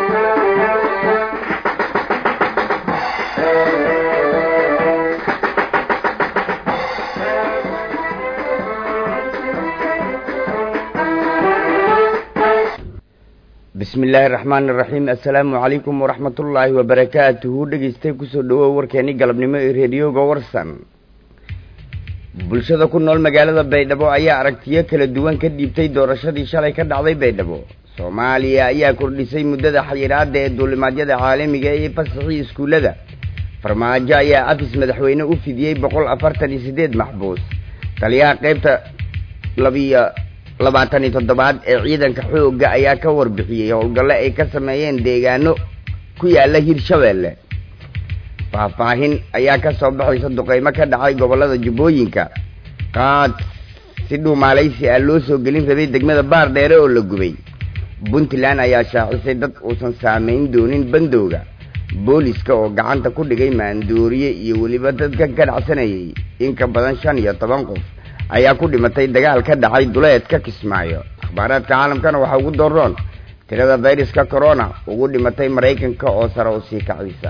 bismi illaahi raxmaani iraxiim assalaamu calaykum waraxmatullaahi wabarakaatuhu dhegeystay kusoo dhawow warkeeni galabnimo ee reediyoga warsan bulshada ku nool magaalada baydhabo ayaa aragtiyo kala duwan ka dhiibtay doorashadii shalay ka dhacday baydhabo soomaaliya ayaa kordhisay muddada xayiraada ee duulimaadyada caalamiga ee fasaxii iskuullada farmaajo ayaa afis madaxweyne u fidiyey boqol afartan iyo siddeed maxbuus taliyaha qeybta labiyo labaatan iyo toddobaad ee ciidanka xoogga ayaa ka warbixiyey howlgalle ay ka sameeyeen deegaano ku yaala hirshabeelle faahfaahin ayaa ka soo baxaysa duqeymo ka dhacay gobollada jubbooyinka qaad si dhuumaalaysi ah loo soo gelin rabay degmada baar dheere oo la gubay puntland ayaa shaacisay dad uusan saameyn doonin bandowga booliska oo gacanta ku dhigay maandooriye iyo weliba dadka ganacsanayay in ka badan shan iyo toban qof ayaa ku dhimatay dagaal ka dhacay duleedka kismaayo akhbaaraadka caalamkana waxaa ugu daroon tirada fayruska corona ugu dhimatay maraykanka oo sare u sii kacaysa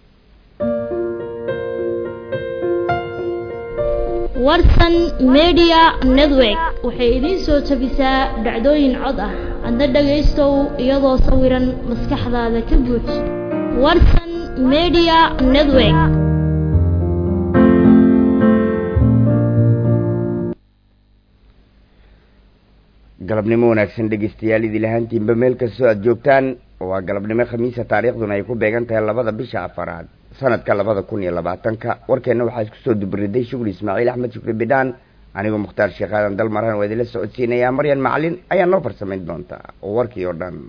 warsan media network waxay idiin soo jabisaa dhacdooyin cod ah adna dhagaystow iyadoo sawiran maskaxdaada ka buuj warsan media network galabnimo wanaagsan dhegeystayaal idil ahaantiinba meel kastoo aada joogtaan waa galabnimo khamiisa taariikhduna ay ku beegan tahay labada bisha afaraad sanadka labada kun iyo labaatanka warkeenna waxaa isku soo dubariday shukri ismaaciil axmed shukri bidhaan anigoo mukhtaar sheekh aadan dalmaran waa idinla socodsiinayaa maryan macalin ayaa noo farsamayn doonta oo warkii oo dhan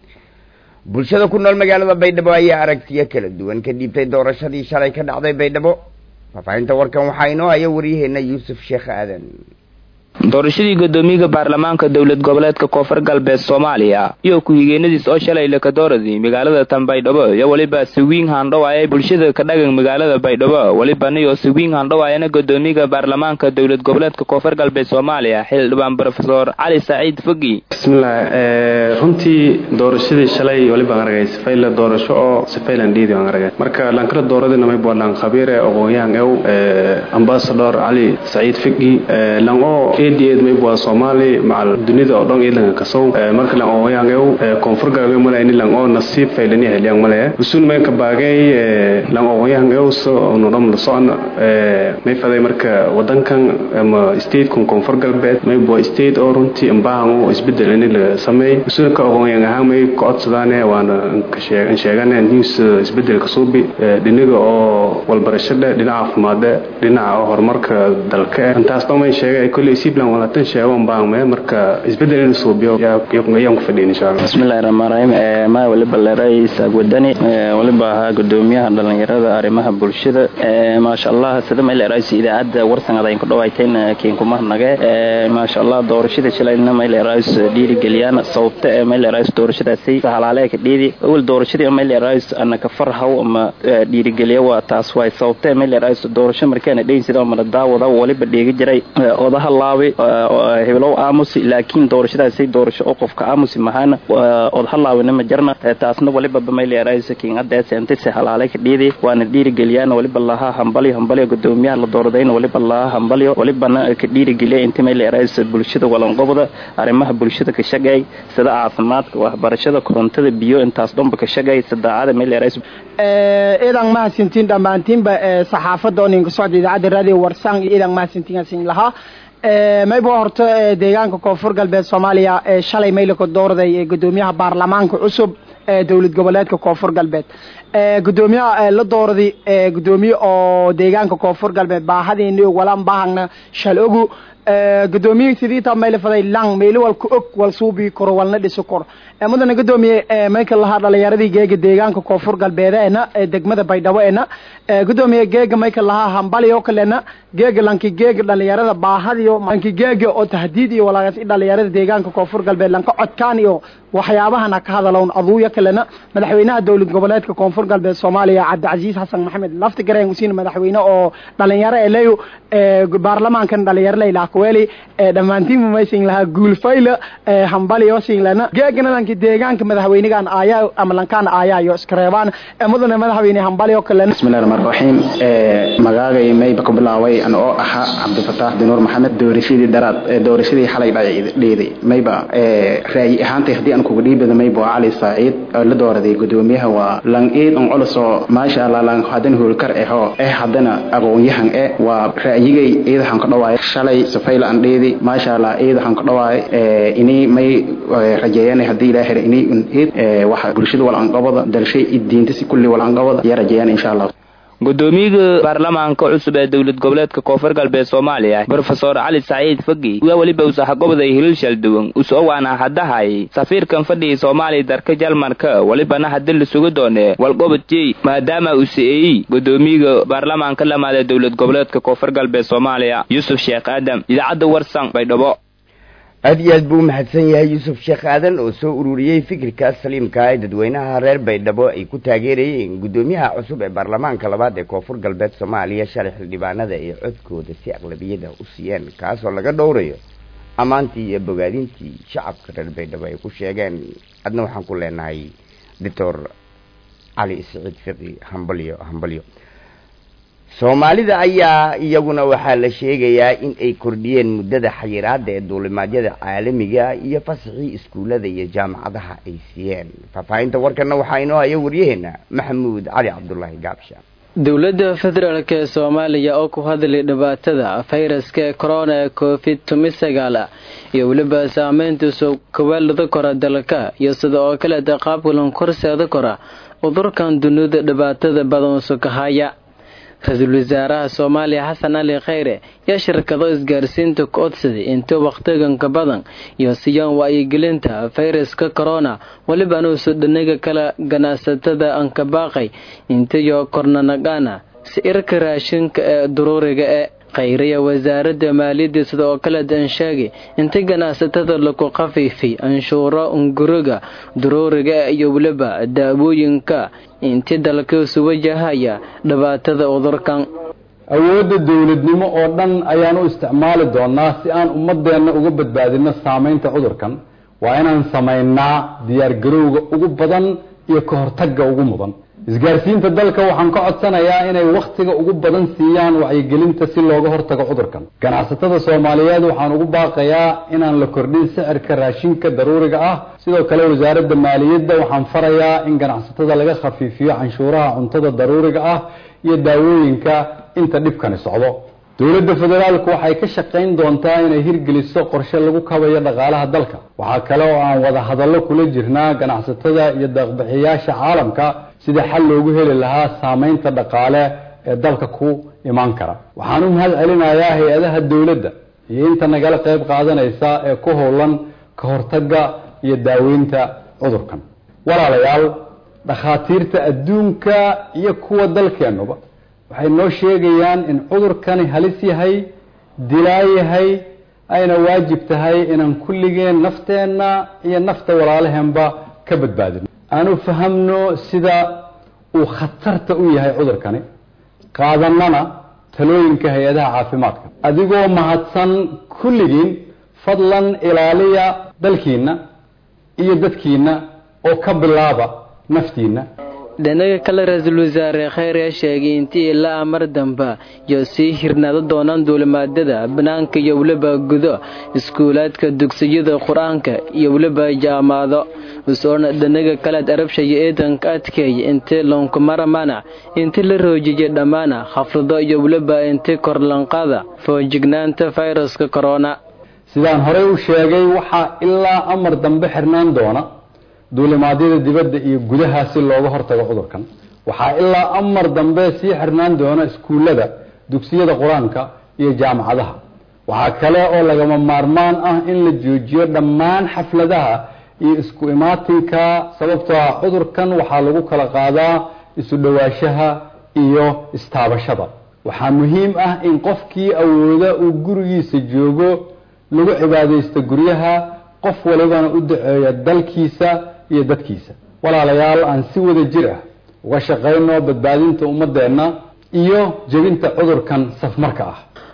bulshada ku nool magaalada baydhabo ayaa aragtiyo kala duwan ka dhiibtay doorashadii shalay ka dhacday baydhabo faafaahinta warkan waxaa inoo haya waryaheena yuusuf sheekh aadan doorashadii guddoomiyaha baarlamaanka dowlad goboleedka koonfur galbeed soomaaliya iyo ku-xigeenadiis oo shalay lakadooradii magaalada tan baydhabo iyo weliba sawiin handhawaaya bulshada ka dhagan magaalada baydhabo welibaniyo sawiin handhawaayana guddoomiyaha baarlamaanka dowlad goboleedka koonfur galbeed soomaaliya xildhibaan rofesor cali saciid fogi bismillaah runtii doorashadii shalay walibaan aragay sifayla doorasho oo sifaylan dhiidi aan aragay marka lankala dooradina may boodlaan khabiire aqoon-yahan ew ambasador cali saciid fogi lan oo eed maybua soomaali macal dunida oo dhan ilanka kasow marka lang ooyangew koonfur galbeed male ini lang oo nasiib faylani heliyang male usun may ka baagay lang ooyangew so nodham la socon may faday marka wadankan ama statekan koonfur galbeed maybua state oo runtii ambaahan oo isbedel ini la sameey usun ka aqoonyan ahaan may ka codsadaane waana an sheegane news isbedel kasuubi dhiniga oo walbarashada dhinaca caafimaade dhinaca horumarka dalka intaas dhan may sheegay kolley sibland walaatan sheegon baangme marka isbedel in suubiyo ayaan ku fadhiyin insha allah bismillahi rahmaan rahiim maa waliba leeray isaaq wadani waliba ahaa gudoomiyaha dhalinyarada arrimaha bulshada maasha allah sida may leerays idaacadda warsan adayn ku dhawayteen kiinkumarnage maasha allah doorashada shalayna may leerays dhiirigeliyaan sababta ee may leerays doorashadaasi halaale ka dhiidi awal doorashadii may leerays ana ka farhaw ama dhiirigeliya waa taas waay sababta may leerays doorasho markaana dheyn sida mana daawada waliba dheegi jiray odaha laabi heblow aamusi laakiin doorashadaasay doorasho oo qofka aamusi mahaana odaha laabina ma jarna taasna waliba bamayleeraysa kiingadeese intayse halaalay ka dhiidi waana dhiirigeliyaan waliba lahaa hambalyo hambalyo gudoomiyaha la dooradayna waliba lahaa hambalyo walibana ka dhiirigeliya inta mayleeraysa bulshada walanqobda arrimaha bulshada ka shagay sida caafimaadka waxbarashada korontada biyo intaas dhanba ka shagay sadaacada mayleeraysa idan mahadsantiin dhammaantiinba saxaafadda oo ninka socda idaacadda raadiyo warsang iyo idan mahadsantiin lahaa mayba horta deegaanka koonfur galbeed soomaaliya shalay maylaka doorday gudoomiyaha baarlamaanka cusub ee dowlad goboleedka koonfur galbeed gudoomiyaha la doorday gudoomiye oo deegaanka koonfur galbeed baahadiini walan baahagna shal ogu gudoomiye sidiita mayla faday lang meeli walka og wal suubi karo walna dhisi karo mudana gudoomiye mayka lahaa dhalinyaradii geega deegaanka koonfur galbeedeena degmada baydhabo eena gudoomiye geega mayka lahaa hambali oo kalena geega lanki geega dhalinyarada baahadiyo lanki geega oo tahdiid iyo walaaqas dhalinyarada deegaanka koonfur galbeed lanka codkaan iyo waxyaabahana ka hadalown aduuya kalena madaxweynaha dowlad goboleedka koonfur galbeed soomaaliya cabdicasiis xasan maxamed lafti gareen usiin madaxweyne oo dhalinyaro eleyo baarlamaankan dhalinyaro leylaa ku kuweli dhammaantiin mamaysin lahaa guulfayla hambaliyo singlana geegana lanki deegaanka madaxweynigan ayaa ama lankaan aayaayo iskareebaan mudane madaxweyne hambaliyo kale bismillahi rahmaan raxiim magaagay mayba ku bilaaway an oo ahaa cabdifataax dinuur maxamed doorashadii daraad doorashadii xalay dheeday mayba raayi ahaantay haddii aan kuga dhiibada mayba waa cali saaciid oo la dooraday gudoomiyaha waa lang iid on culosoo maasha allah lang hadan hoolkar eho eh haddana aqoon-yahan e waa ra'yigay iidaxan ka dhawaay shalay safayla aan dheedi maasha allah iidaxan ka dhawaay inii may rajeeyaan haddii ilaa hera inii un iid waxa bulshada walanqabada dalshay id diinta si kulli walanqabada yaa rajeeyaan insha allah gudoomiyaga baarlamaanka cusub ee dowlad goboleedka koonfur galbeed soomaaliya brofesor cali saciid fagi waa weliba usaxaqobaday hilil shalduwan usowaana hadahay safiirkan fadhigii soomaaliya darka jalmarka welibana haddi lasugu doone walqobadjey maadaama uu si-eeyey gudoomiyaga baarlamaanka lamaad ee dowlad goboleedka koonfur galbeed soomaaliya yuusuf sheekh aadam idaacadda warsan baydhabo aada iyo aad buu umahadsan yahay yuusuf sheekh aadan oo soo ururiyey fikirkaas saliimka ee dadweynaha reer baydhabo ay ku taageerayeen guddoomiyaha cusub ee baarlamaanka labaad ee koonfur galbeed soomaaliya shalay xildhibaanada ay codkooda si aqlabiyada u siiyeen kaasoo laga dhowrayo ammaantii iyo bogaadintii shacabka reer baydhabo ay ku sheegeen adna waxaan ku leenahay doctor cali siciid fiqi hambalyo hambalyo soomaalida ayaa iyaguna waxaa la sheegayaa in ay kordhiyeen muddada xayiraada ee duulimaadyada caalamiga iyo fasaxii iskuullada iyo jaamacadaha ay siiyeen faahfaahinta warkana waxaa inoo haya waryaheena maxamuud cali cabdulaahi gaabsha dowladda federaalk ee soomaaliya oo ku hadlay dhibaatada fayraska corona ee covid tumi sagaal iyo weliba saameyntiisu kawaalada kora dalka iyo sida oo kaleeta qaabkulan korseeda kora cudurkan dunida dhibaatada badan sukahaya ra-iisul wasaaraha soomaaliya xasan cali khayre yaa shirkado isgaarsiinta ku odsaday inta wakhtiganka badan iyo siyaan wacyigelinta fayraska corona weliba anuusu dhanaga kala ganacsatada ankabaaqay intayo kornanagana si irka raashinka ee duruuriga ee khayriya wasaaradda maaliyadda sida oo kale dan sheegay inta ganacsatada lagu khafiifay anshuuro unguriga duruuriga iyo weliba daawooyinka intii dalkiisu wajahaya dhibaatada cudurkan awoodda dowladnimo oo dhan ayaan u isticmaali doonaa si aan ummadeenna uga badbaadino saameynta cudurkan waa inaan samaynaa diyaargarowga ugu badan iyo ka hortagga ugu mudan isgaarsiinta dalka waxaan ka codsanayaa inay wakhtiga ugu badan siiyaan wacyigelinta si looga hortago cudurkan ganacsatada soomaaliyeed waxaan ugu baaqayaa inaan la kordhin sicirka raashinka daruuriga ah sidoo kale wasaaradda maaliyadda waxaan farayaa in ganacsatada laga khafiifiyo canshuuraha cuntada daruuriga ah iyo daawooyinka inta dhibkani socdo dowladda federaalku waxay ka shaqayn doontaa inay hirgeliso qorshe lagu kabayo dhaqaalaha dalka waxaa kale oo aan wada hadallo kula jirnaa ganacsatada iyo deeqbixiyaasha caalamka sida xal loogu heli lahaa saameynta dhaqaale ee dalka ku imaan kara waxaan u mahad celinayaa hay-adaha dowladda iyo inta nagala qayb qaadanaysa ee ku howlan ka hortagga iyo daaweynta cudurkan walaalayaal dhakhaatiirta adduunka iyo kuwa dalkeennuba waxay noo sheegayaan in cudurkani halis yahay dilaa yahay ayna waajib tahay inaan kulligeen nafteenna iyo nafta walaalaheenba ka badbaadino aanu fahamno sida uu khatarta u yahay cudurkani qaadanana talooyinka hay-adaha caafimaadka adigoo mahadsan kulligiin fadlan ilaaliya dalkiinna iyo dadkiinna oo ka bilaaba naftiinna dhinaga kale ra-iisul wasaare khayr yaa sheegay intii ilaa mar damba iyo sii hirnaado doonaan duulimaadada banaanka iyo weliba gudo iskuulaadka dugsiyada qur-aanka iyo weliba jaamacado usoona dhinaga kalead arabshaya eedanka adkeeya intii loonkumaramana intii la roojiyay dhammaana khafrado iyo weliba intii korlanqada foojignaanta fayraska korona sidaan horey u sheegay waxaa ilaa amar dambe xirnaan doona duulimaadyada dibadda iyo gudaha si looga hortago cudurkan waxaa ilaa amar dambe sii xirnaan doona iskuullada dugsiyada qur-aanka iyo jaamacadaha waxaa kale oo lagama maarmaan ah in la joojiyo dhammaan xafladaha iyo isku imaatinka sababtoo ah cudurkan waxaa lagu kala qaadaa isu dhowaanshaha iyo istaabashada waxaa muhiim ah in qofkii awooda uu gurigiisa joogo lagu cibaadaysto guryaha qof walibana u daceeya dalkiisa iyo dadkiisa walaalayaal aan si wada jir ah uga shaqayno badbaadinta ummadeenna iyo jebinta cudurkan safmarka ah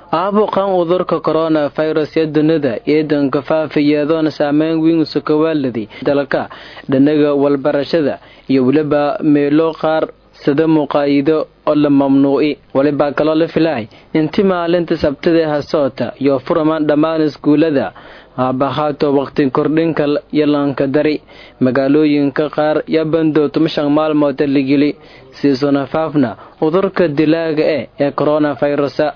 aabuqan udurka coronavirus ee dunida ciidanka faafiyeedoona saameyn weyn usukawaaladi dalka dhanaga walbarashada iyo weliba meelo qaar sida muqaayido oo la mamnuuci walibaa kaloo la filahay inti maalinta sabtida hasoota iyo furaman dhammaan iskuulada haabahaato waqti kordhinka yalanka dari magaalooyinka qaar yaa bandowtuma shan maalmood ligeli siisona faafna udurka dilaaga eh ee coronavirusa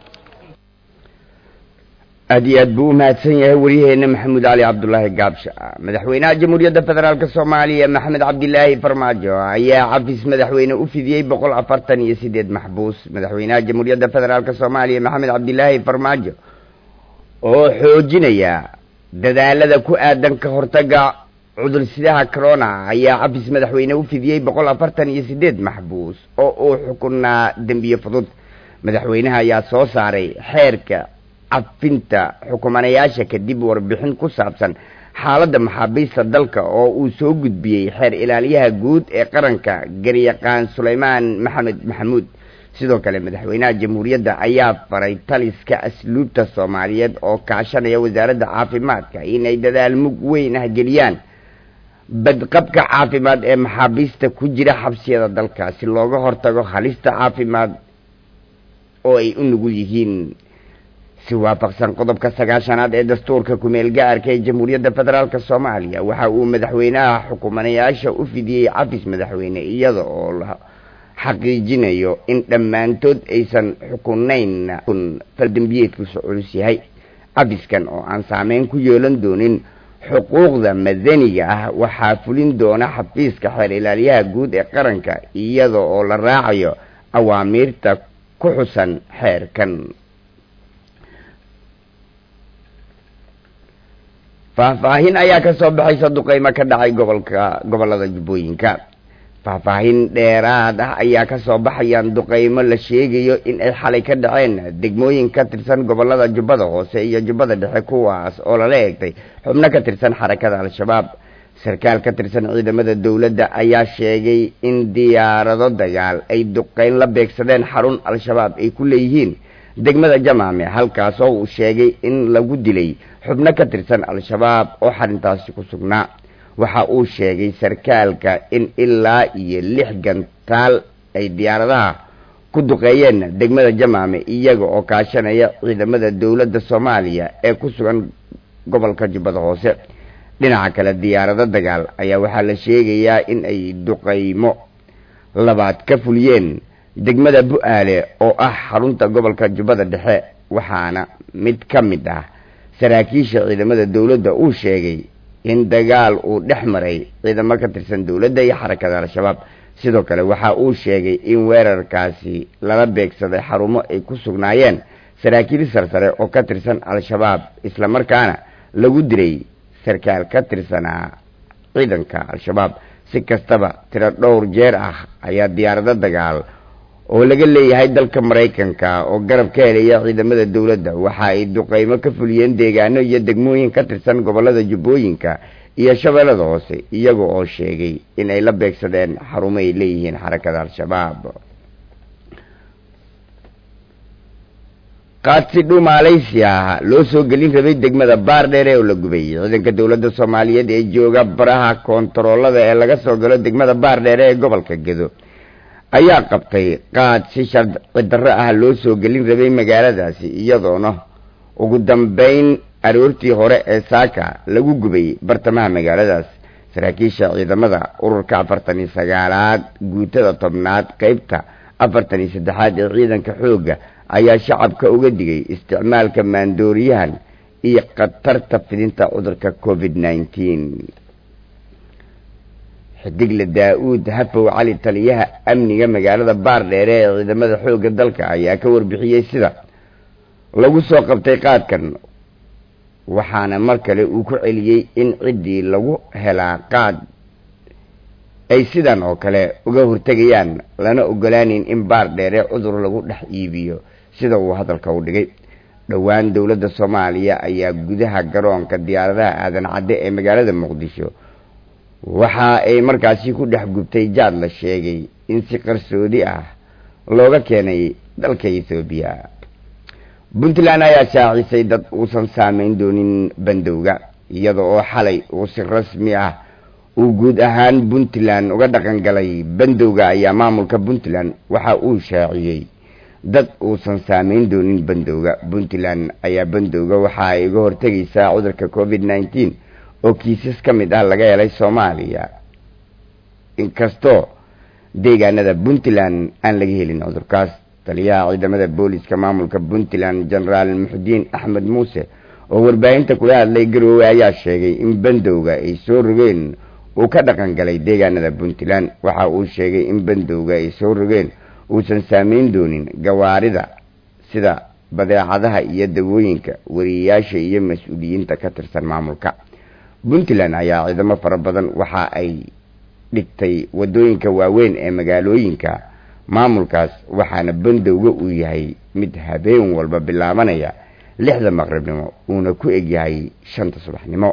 aad iyo aad buu u mahadsan yahay waryaheena maxamuud cali cabdulaahi gaabsha madaxweynaha jamhuuriyadda federaalk soomaaliya maxamed cabdilaahi farmaajo ayaa cafis madaxweyne u fidiyey boqol afartan iyo sideed maxbuus madaxweynaha jamhuuriyadda federaalk soomaaliya maxamed cabdilaahi farmaajo oo xoojinaya dadaalada ku aadan ka hortaga cudursidaha corona ayaa cafis madaxweyne u fidiyey boqol afartan iyo sideed maxbuus oo uu xukunaa dembiye fudud madaxweynaha ayaa soo saaray xeerka cafinta xukumanayaasha kadib warbixin ku saabsan xaaladda maxaabiista dalka oo uu soo gudbiyey xeer ilaaliyaha guud ee qaranka garyaqaan sulaymaan maxamed maxamuud sidoo kale madaxweynaha jamhuuriyadda ayaa faray taliska asluubta soomaaliyeed oo kaashanaya wasaaradda caafimaadka inay dadaal mug weyn ah geliyaan badqabka caafimaad ee maxaabiista ku jira xabsiyada dalka si looga hortago halista caafimaad oo ay u nugul yihiin si waafaqsan qodobka sagaashanaad ee dastuurka kumeel gaarka ee jamhuuriyadda federaalk soomaaliya waxa uu madaxweynaha xukumanayaasha u fidiyey cafis madaxweyne iyada oo la xaqiijinayo in dhammaantood aysan xukunayn kun faldembiyeedkusu culus yahay cafiskan oo aan saameyn ku yeelan doonin xuquuqda madaniga ah waxaa fulin doona xafiiska xeer ilaaliyaha guud ee qaranka iyada oo la raacayo awaamiirta ku xusan xeerkan faahfaahin ayaa ka soo baxaysa duqeymo ka dhacay gobolka gobolada jubbooyinka faahfaahin dheeraad ah ayaa ka soo baxayaan duqeymo la sheegayo in ay xalay ka dhaceen degmooyin ka tirsan gobolada jubbada hoose iyo jubbada dhexe kuwaas oo lala eegtay xubno ka tirsan xarakada al-shabaab sarkaal ka tirsan ciidamada dowladda ayaa sheegay in diyaarado dagaal ay duqeyn la beegsadeen xarun al-shabaab ay ku leeyihiin degmada jamaame halkaas oo uu sheegay in lagu dilay xubno ka tirsan al-shabaab oo xarintaasi ku sugnaa waxa uu sheegay sarkaalka in ilaa iyo lix gantaal ay diyaaradaha ku duqeeyeen degmada jamaame iyaga oo kaashanaya ciidamada dowladda soomaaliya ee ku sugan gobolka jubbada hoose dhinaca kale diyaarado dagaal ayaa waxaa la sheegayaa in ay duqeymo labaad ka fuliyeen degmada bu-aale oo ah xarunta gobolka jubbada dhexe waxaana mid ka mid ah saraakiisha ciidamada dowladda uu sheegay in dagaal uu dhex maray ciidamo ka tirsan dowladda iyo xarakada al-shabaab sidoo kale waxa uu sheegay in weerarkaasi lala beegsaday xarumo ay ku sugnaayeen saraakiil sarsare oo ka tirsan al-shabaab islamarkaana lagu diray sarkaal ka tirsanaa ciidanka al-shabaab si kastaba tiro dhowr jeer ah ayaa diyaarado dagaal oo laga leeyahay dalka maraykanka oo garab ka helaya ciidamada dowladda waxa ay duqeymo ka fuliyeen deegaano iyo degmooyin ka tirsan gobolada jubbooyinka iyo shabeellada hoose iyaga oo sheegay in ay la beegsadeen xarumo ay leeyihiin xarakada al-shabaab qaadsidhu maaleysiya loo soo gelin rabay degmada baardheere oo la gubay ciidanka dowladda soomaaliyeed ee jooga baraha koontaroolada ee laga soo galo degmada baardheere ee gobolka gedo ayaa qabtay qaad si sharci darro ah loo soo gelin rabay magaaladaasi iyadoona ugu dambeyn aroortii hore ee saaka lagu gubay bartamaha magaaladaas saraakiisha ciidamada ururka afartan iyo sagaalaad guutada tobnaad qeybta afartan iyo saddexaad ee ciidanka xoogga ayaa shacabka uga digay isticmaalka maandooriyahan iyo khatarta fidinta cudurka covid nineteen xidigle daa-uud hafow cali taliyaha amniga magaalada baardheere ee ciidamada xoogga dalka ayaa ka warbixiyey sida lagu soo qabtay qaadkan waxaana mar kale uu ku celiyey in ciddii lagu helaa qaad ay sidan oo kale uga hortegayaan lana ogolaanin in baardheere cudur lagu dhex iibiyo sida uu hadalka u dhigay dhowaan dowladda soomaaliya ayaa gudaha garoonka diyaaradaha aadan cadde ee magaalada muqdisho waxa ay markaasi ku dhex gubtay jaad la sheegay in si qarsoodi ah looga keenay dalka ethoobiya puntland ayaa shaacisay dad uusan saameyn doonin bandowga iyada oo xalay uu si rasmi ah uu guud ahaan puntland uga dhaqan galay bandowga ayaa maamulka puntland waxa uu shaaciyey dad uusan saameyn doonin bandowga puntland ayaa bandowga waxa ay uga hortegaysaa cudurka covid nneteen oo kiisas ka mid ah laga helay soomaaliya inkastoo deegaanada puntland aan laga helin cudurkaas taliyaha ciidamada booliska maamulka puntland genaraal muxudiin axmed muuse oo warbaahinta kula hadlay garoowe ayaa sheegay in bandowga ay soo rogeen uu ka dhaqan galay deegaanada puntland waxa uu sheegay in bandowga ay soo rogeen uusan saameyn doonin gawaarida sida badeecadaha iyo dawooyinka wariyeyaasha iyo mas-uuliyiinta ka tirsan maamulka puntland ayaa ciidamo fara badan waxa ay dhigtay wadooyinka waaweyn ee magaalooyinka maamulkaas waxaana bandowga uu yahay mid habeen walba bilaabanaya lixda maqribnimo uuna ku egyahay shanta subaxnimo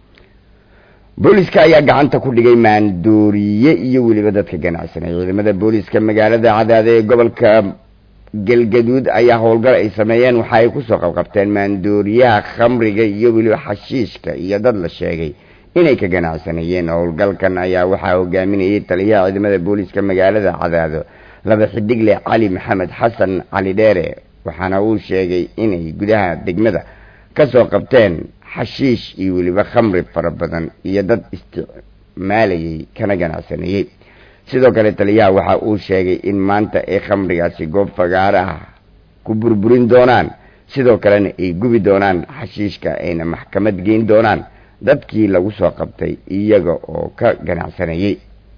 booliska ayaa gacanta ku dhigay maandooriye iyo weliba dadka ganacsanay ciidamada booliska magaalada cadaade ee gobolka galgaduud ayaa howlgal ay sameeyeen waxa ay kusoo qabqabteen maandooriyaha khamriga iyo weliba xashiishka iyo dad la sheegay inay ka ganacsanayeen howlgalkan ayaa waxaa hogaaminayay taliyaha ciidamada booliska magaalada cadaado laba xidigle cali maxamed xasan cali dheere waxaana uu sheegay inay gudaha degmada kasoo qabteen xashiish iyo weliba khamri fara badan iyo dad isticmaalayay kana ganacsanayey sidoo kale taliyaha waxa uu sheegay in maanta ay khamrigaasi goob fagaaro ah ku burburin doonaan sidoo kalena ay gubi doonaan xashiishka ayna maxkamad geyn doonaan dadkii lagu soo qabtay iyaga oo ka ganacsanayey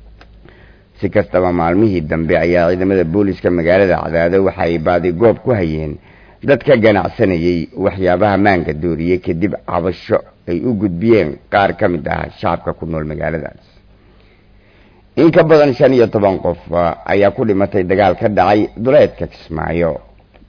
si kastaba maalmihii dambe ayaa ciidamada booliska magaalada cadaado waxa ay baadi goob ku hayeen dad ka ganacsanayay waxyaabaha maanka dooriyey kadib cabasho ay u gudbiyeen qaar ka mid ah shacabka ku nool magaaladaas in ka badan shan iyo toban qof ayaa ku dhimatay dagaal ka dhacay duleedka kismaayo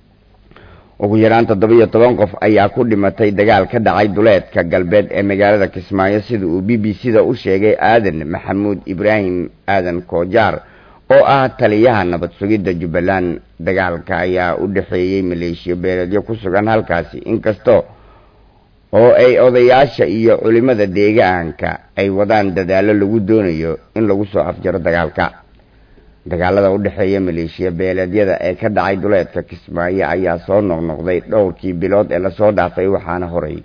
ugu yaraan toddoba iyo toban qof ayaa ku dhimatay dagaal ka dhacay duleedka galbeed ee magaalada kismaayo sida uu b b c da u sheegay aadan maxamuud ibraahim aadan koojaar oo ah taliyaha nabad sugidda jubbaland dagaalka ayaa u dhexeeyey maleeshiyo beeleedyo ku sugan halkaasi inkastoo oo ay odayaasha iyo culimada deegaanka ay wadaan dadaallo lagu doonayo in lagu soo afjaro dagaalka dagaalada u dhexeeya maleeshiya beeleedyada ee ka dhacay duleedka kismaayo ayaa soo noqnoqday dhowrkii bilood ee lasoo dhaafay waxaana horay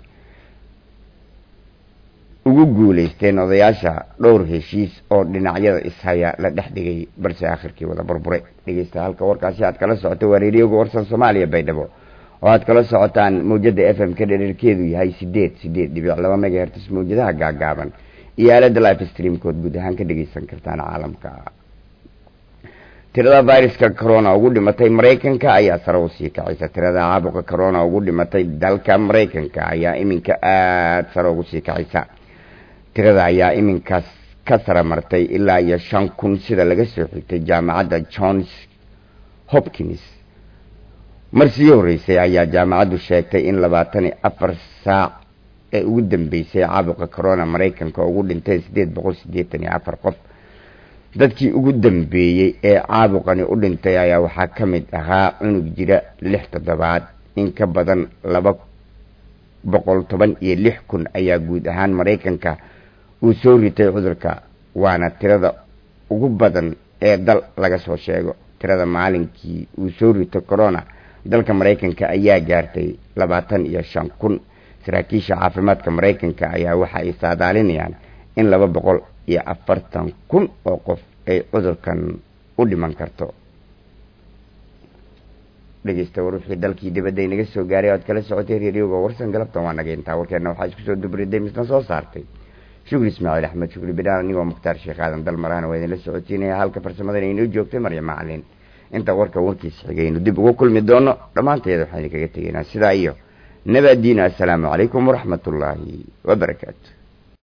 ugu guulaysteen odayaasha dhowr heshiis oo dhinacyada ishaya la dhex dhigay balse akhirkii wada burburay dhegeysta halka warkaasi aad kala socoto waa reeriyooga warsan soomaaliya baydhabo oo aad kala socotaan mawjada f m ka dhererkeedu yahay sideed sideed dhibic laba megahertis mawjadaha gaagaaban iyo aalada life streamkood guud ahaan ka dhegeysan kartaan caalamka tirada viruska corona ugu dhimatay maraykanka ayaa sare usii kacaysa tirada caabuqa corona ugu dhimatay dalka maraykanka ayaa iminka aada sare ugu sii kacaysa tirada ayaa iminkaas ka sara martay ilaa iyo shan kun sida laga soo xigtay jaamacadda johns hopkins mar sii horreysay ayaa jaamacaddu sheegtay in labaatan iyo afar saac ee ugu dambeysay caabuqa corona maraykanka ugu dhintay siddeed boqol siddeetan iyo afar qof dadkii ugu dambeeyey ee caabuqani u dhintay ayaa waxaa ka mid ahaa cunug jira lix toddobaad in ka badan laba boqol toban iyo lix kun ayaa guud ahaan maraykanka uu soo ritay cudurka waana tirada ugu badan ee dal laga soo sheego tirada maalinkii uu soo rito corona dalka maraykanka ayaa gaartay labaatan iyo shan kun saraakiisha caafimaadka maraykanka ayaa waxa ay saadaalinayaan in laba boqol iyo afartan kun oo qof ay cudurkan u dhiman karto dhegeysta war wixii dalkii dibadda inaga soo gaaray oad kala socotay reeriyooga warsan galabtan waa naga intaa warkeena waxaa isku soo dubriday misna soo saartay shukri ismaaciil axmed shukri bidhaan anigoo mukhtaar sheekh aadan dalmarahana waa idinla socotiinaya halka farsamadana inoo joogtay marya macalin inta warka warkiisa xigaynu dib ugu kulmi doono dhammaanteeda waxaan idinkaga tegaynaa sidaa iyo nabadiina assalaamu calaykum waraxmat ullaahi wabarakaatu